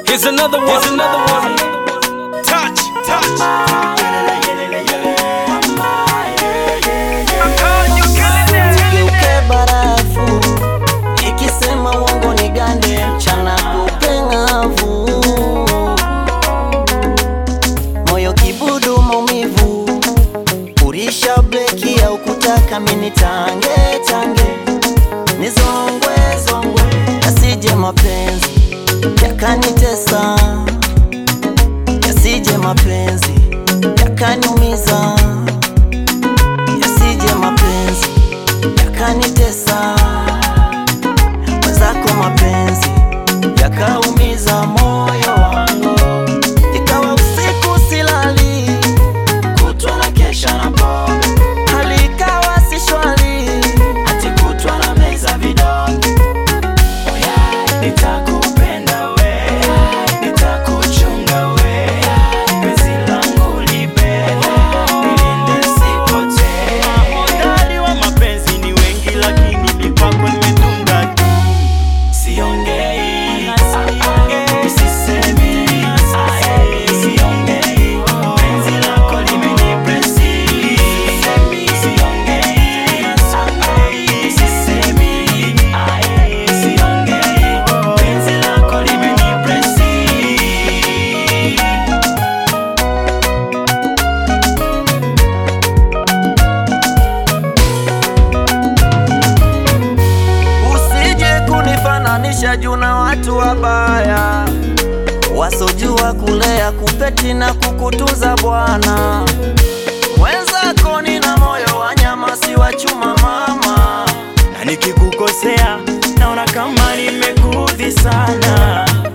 Here's another one. Here's another one. Touch, touch. Geuke barafu ikisema uongo ni gande mchana kupeng'avu moyo kibudu maumivu kurisha bleki au kutaka mini tange tange nizongwe zongwe yasije mapenzi yakanitesa yasije mapenzi yakaniumiza yasije mapenzi yakanitesa mwenzako mapenzi yakaumiza moyo wangu ikawa usiku silali kutwa na kesha na pombe hali ikawa si shwari ati kutwa na meza vidonge Oya, nitakupenda we nitakuchunga we penzi langu libele nilinde sipotee Hodari wa mapenzi ni wengi, lakini mipako nimetunga tu. Siongei, sisemi, siongei, penzi lako limenipresi. Siongei, sisemi, siongei, penzi lako limenipresi. Usije kunifananisha juu na watu wabaya wasojua kulea kupeti na kukutunza Bwana. Mwenzako nina moyo wa nyama, si wa chuma mama. Na nikikukosea naona kama nimekudhi sana.